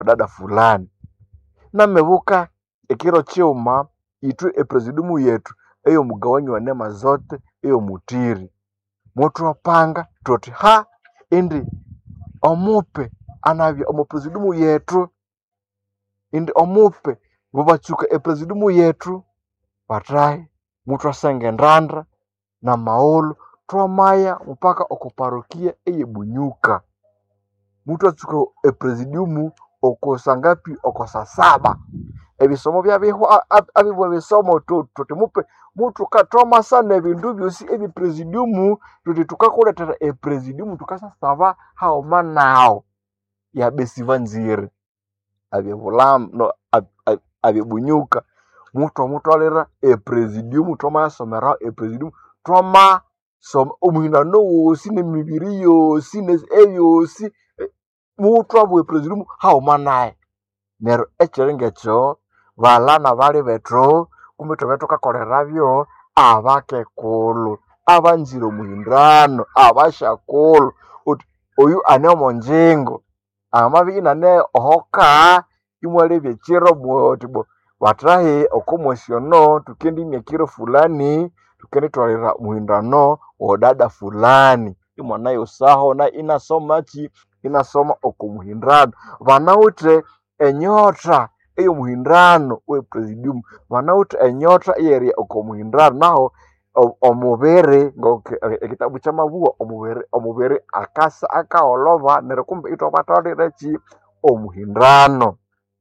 dada fulani namebuka ekiro kiuma itwe epresidiumu yetu ey'omugawanyi wa neema zote ey'omutiri muthwapanga thuthi ha indi omupe anabya omu presidiumu yethu indi omupe bubatsuka epresidiumu yethu bathahi muthwasenga endanda n'amaghulhu thwamaya mupaka oko parokia ey'ebunyuka muthwatsuka epresidiumu oko sangapi oko sasaba ebisomo byabihwa abibwa ebisomo thu- thuthi mupe muthuka thwamasana ebindu byosi ebyepresidiumu thuthi thukakulethera epresidiumu thukasasaba haghuma naghu yabesi banzire abyebulamba no ab- ab- abyebunyuka muthwamutwalira epresidiumu thwamayasomeraho epresidiumu thwamasoma omuhindano wosi n'emibiri yosi n'esi eyosi eh, muthwabugha epresidiumu haghuma nayu neryo ekiri ng'ekyo balha bali bethu kumbi thwabya thukakolerabyo abakekulhu abanzire omuhindano abashakulhu uthi oyu ane omo njingo amabya inane ohoka imwalebya ekiro muthi bo bathahi oko mwesi ono thukendimya ekiro fulani thukendithwalira omuhindano w'o dada fulani imwanayosaho na inasomakyi inasoma oko muhindano banawithe enyota ey'omuhindano w'epresidiumu banawithe enyota ey'erya oko muhindano naho o- omubiri ngoku ekitabu kyamabugha omubiri omubiri akasa akagholhoba neryo kumbi ithwabatwaliraki omuhindano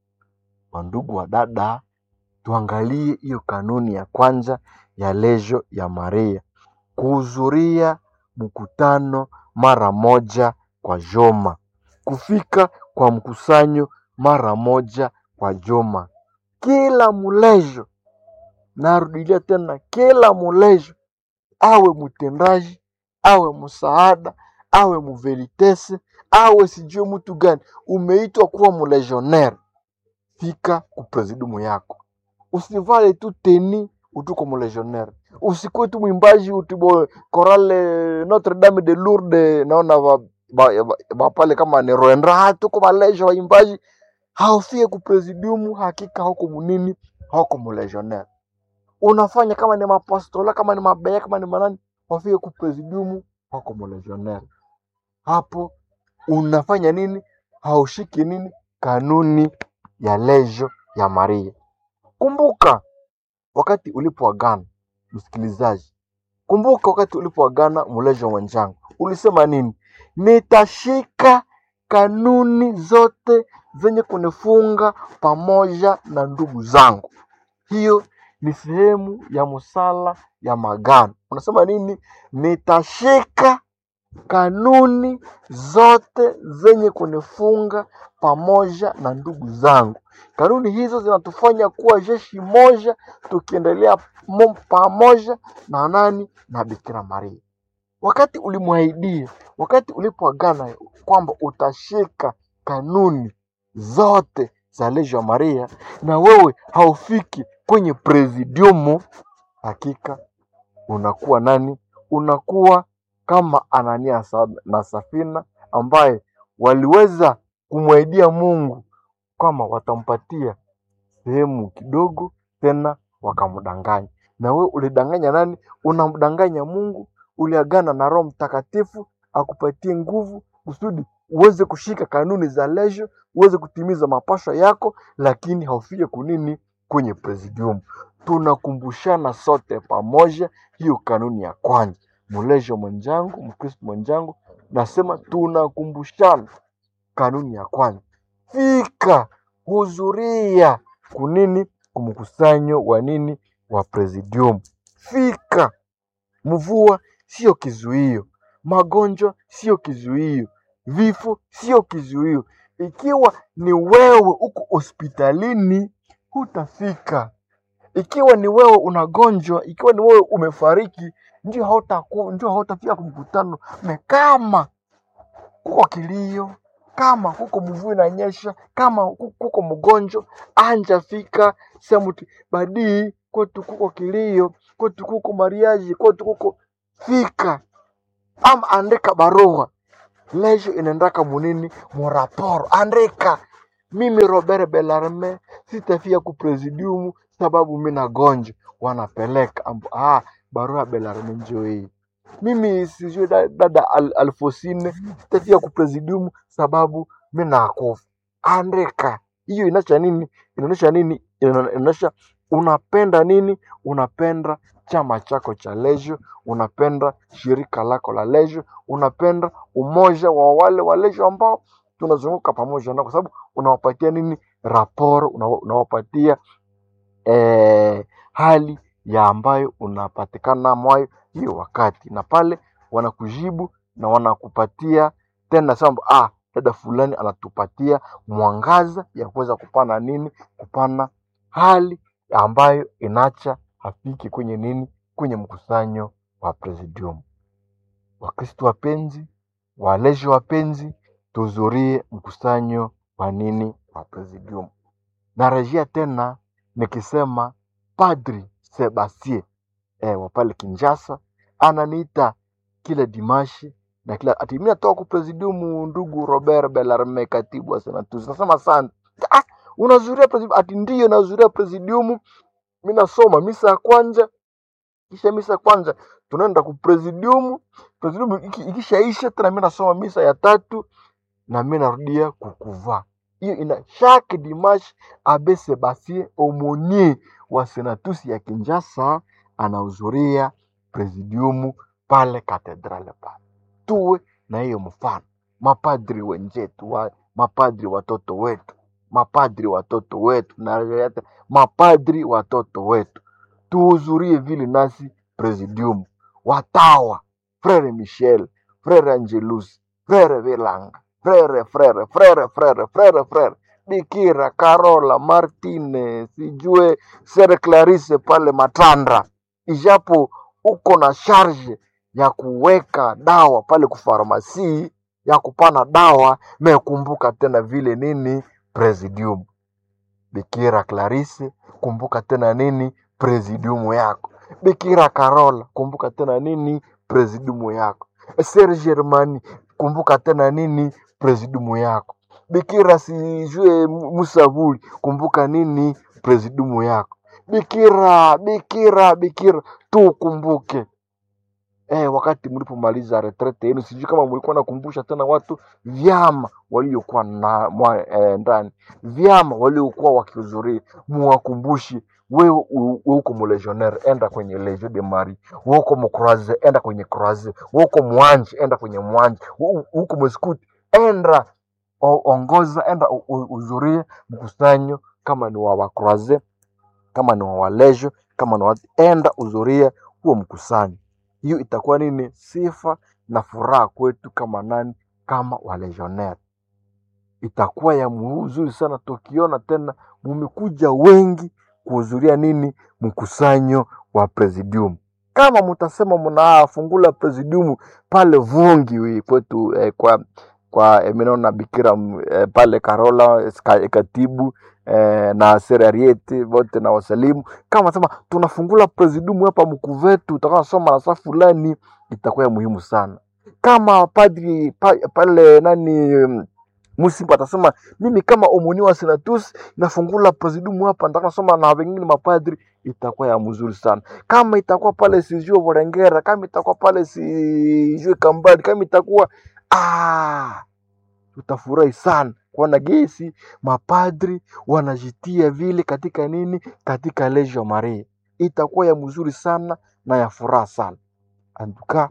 wandugu wa dada tuangalie hiyo kanuni ya kwanza ya lejo ya maria kuhudhuria mkutano mara moja kwa juma kufika kwa mkusanyo mara moja kwa juma kila mulejo narudilia tena kila mulejo awe mtendaji awe msaada awe muvelitese awe sijue mtu gani umeitwa kuwa mulegionnaire fika kupresidiumu yako usivale tu teni utuko mulegionnaire usikuwe tu mwimbaji utibo korale notre dame de lourdes naona ba, ba, ba, ba pale kama ni roendra ha tuko balejo waimbaji haufie kupresidiumu hakika hauko munini hauko mulegionnaire unafanya kama ni mapastola kama ni mabeya kama ni manani wafike kupresidiumu hauko mulegionnaire hapo unafanya nini haushiki nini kanuni ya lejo ya maria kumbuka wakati ulipoagana msikilizaji kumbuka wakati ulipoagana mulejo mwenzangu ulisema nini nitashika kanuni zote zenye kunifunga pamoja na ndugu zangu hiyo ni sehemu ya musala ya magano unasema nini nitashika kanuni zote zenye kunifunga pamoja na ndugu zangu. Kanuni hizo zinatufanya kuwa jeshi moja, tukiendelea mo- pamoja na nani? Na Bikira Maria. Wakati ulimwahidia, wakati ulipoagana kwamba utashika kanuni zote za Legio ya Maria, na wewe haufiki kwenye presidiumu, hakika unakuwa nani? Unakuwa kama Anania sa- na Safina ambaye waliweza kumwahidia Mungu kwamba watampatia sehemu kidogo, tena wakamdanganya. Na wewe ulidanganya nani? Unamdanganya Mungu, uliagana na Roho Mtakatifu akupatie nguvu kusudi uweze kushika kanuni za Legio, uweze kutimiza mapasho yako, lakini haufike kunini kwenye presidium. Tunakumbushana sote pamoja hiyo kanuni ya kwanza. Mlejo mwenzangu, Mkristo mwenzangu, nasema tunakumbushana kanuni ya kwanza. Fika, hudhuria kunini, kumkusanyo wa nini, wa presidium. Fika, mvua sio kizuio, magonjwa sio kizuio, vifo sio kizuio. Ikiwa ni wewe uko hospitalini, hutafika. Ikiwa ni wewe unagonjwa, ikiwa ni wewe umefariki, ndio hautaku, ndio hautafika kumkutano. Na kama kuko kilio, kama kuko mvua inanyesha, kama ku- kuko mgonjwa, anja fika sehemu tu- badii kwetu kuko kilio, kwetu kuko mariaji, kwetu kuko fika, ama andika barua Lejo inaendaka munini muraporo, andika mimi Robert Belarme sitafia ku presidium sababu mi nagonjwa, wanapeleka ambu, ah, barua ya Belarme njoo hii. Mimi sijui da- dada Al, Alfosine sitafia ku presidium sababu mi nakufa. Andika hiyo, inaonyesha nini? Inaonyesha nini? Ina- Inaonyesha unapenda nini? Unapenda chama chako cha Leisure, unapenda shirika lako la Leisure, unapenda umoja wa wale wa Leisure ambao tunazunguka pamoja nao, kwa sababu unawapatia nini? Raporo, unawa- unawapatia eh, hali ya ambayo unapatikana mwayo hiyo wakati, na pale wanakujibu na wanakupatia tena samba, ah, dada fulani anatupatia mwangaza ya kuweza kupana nini, kupana hali ambayo inacha hafiki kwenye nini, kwenye mkusanyo wa presidium. Wakristo wapenzi, walezi wapenzi, tuhudhurie mkusanyo wa nini, wa presidium. Narejea tena nikisema Padri Sebastien eh, wa pale Kinshasa ananiita kila dimashi na kila ati mimi natoka ku presidium, ndugu Robert Bellarme, katibu wa Senatus. Nasema asante. Ah, unazuria presidium? Ati ndiyo nazuria presidium, mimi nasoma misa ya kwanza, kisha misa ya kwanza tunaenda ku presidium, presidium iki- ikishaisha tena mimi nasoma misa ya tatu na mimi narudia kukuvaa. Hiyo ina chaque dimanche Abe Sebastien Aumonier wa Senatus ya Kinshasa anahudhuria presidium pale katedrale pale. Tuwe na hiyo mfano, mapadri wenzetu wa, mapadri watoto wetu, mapadri watoto wetu na mapadri watoto wetu tuhudhurie vile nasi presidium. Watawa Frere Michel, Frere Angelus, Frere Velanga, Frere Frere Frere Frere Frere Frere Bikira Carola Martine, sijue Sere Clarice pale Matandra, ijapo uko na charge ya kuweka dawa pale kufarmasi ya kupana dawa, mekumbuka tena vile nini presidium. Bikira Clarisse, kumbuka tena nini presidiumu yako. Bikira Carola, kumbuka tena nini presidiumu yako. Ser Germani, kumbuka tena nini presidiumu yako. Bikira sijue Musavuli, kumbuka nini presidiumu yako. Bikira, bikira, bikira, tukumbuke eh, wakati mlipomaliza retrete yenu, sijui kama mlikuwa nakumbusha tena watu vyama waliokuwa na mwa, eh, ndani vyama waliokuwa wakihudhuria, muwakumbushi wewe u- u- uko mulegionnaire, enda kwenye Legion de Marie. Wewe uko mcroise, enda kwenye croise. Wewe uko mwanje, enda kwenye mwanje. Wewe u- uko mskuti, enda o- ongoza, enda u- u- uhudhurie mkusanyo, kama ni wa wakroise, kama ni wa walejo, kama ni wa enda hudhuria huo mkusanyo. Hiyo itakuwa nini? Sifa na furaha kwetu kama nani? Kama walegionnaire itakuwa ya mzuri sana tukiona tena mumekuja wengi kuhudhuria nini mkusanyo wa presidium. Kama mtasema mnafungula presidium pale Vungi wi- kwetu eh, kwa kwa eh, minaona Bikira mm, eh, pale Karola ska- katibu eh, na serariete wote na wasalimu, kama sema tunafungula presidium hapa Mkuvetu, utakasoma na saa fulani, itakuwa ya muhimu sana. Kama padri pa, pale nani mm, Musimba atasema mimi kama omoni wa senatus nafungula presidium hapa, nataka nasoma na wengine mapadri, itakuwa ya mzuri sana. Kama itakuwa pale sijue Vorengera, kama itakuwa pale sijue Kambadi, kama itakuwa ah, tutafurahi sana kuona gesi mapadri wanajitia vile katika nini, katika Legio Maria, itakuwa ya mzuri sana na ya furaha sana. Antuka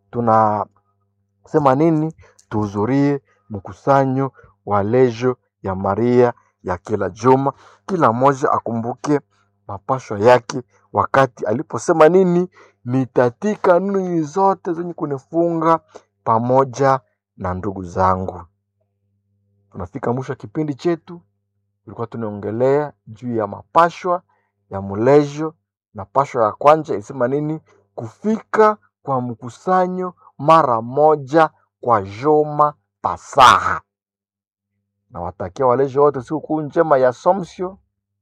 tunasema nini? Tuhudhurie mkusanyo wa Legio ya Maria ya kila juma, kila mmoja akumbuke mapasho yake wakati aliposema nini, nitatika nini zote zenye kunifunga pamoja na ndugu zangu. Tunafika mwisho wa kipindi chetu, tulikuwa tunaongelea juu ya mapashwa ya mulejo, na pashwa ya kwanza ilisema nini? Kufika kwa mkusanyo mara moja kwa juma pasaha. Nawatakia walejo wote sikukuu njema ya Assumption,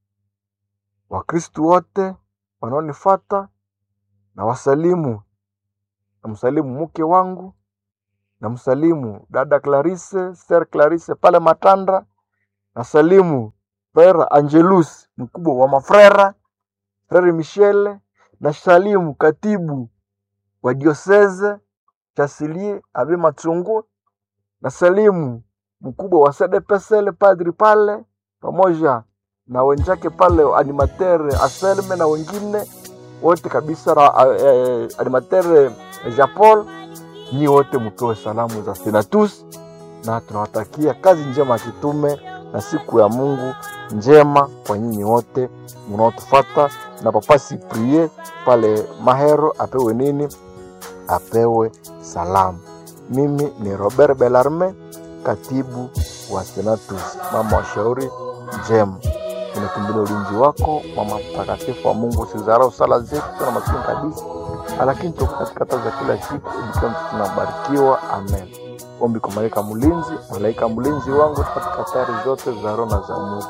Wakristu wote wanaonifata na wasalimu, namsalimu mke wangu, namsalimu dada Clarisse, Ser Clarisse pale Matandra, nasalimu frere Angelus mkubwa wa mafrera, frere Michele, nasalimu katibu wa dioseze Chasilie Abe Matsungu, nasalimu mkubwa wa SDPSL padri pale pamoja na wenzake pale animatere Aselme na wengine wote kabisa na eh, animatere Jean Paul, nyi wote mpewe salamu za Senatus na tunawatakia kazi njema ya kitume na siku ya Mungu njema kwa nyinyi wote mnaotufata, na Papa Siprie pale Mahero apewe nini? Apewe salamu. Mimi ni Robert Belarme, katibu wa Senatus. Mama wa shauri njema, tunakimbilia ulinzi wako, mama mtakatifu wa Mungu. Usizarau sala zetu, tuna maskini kabisa, lakini tuko katika taa za kila siku, ikiwa tunabarikiwa. Amen. Ombi kwa malaika mlinzi, malaika mlinzi wangu katika hatari zote za roho na za mwili.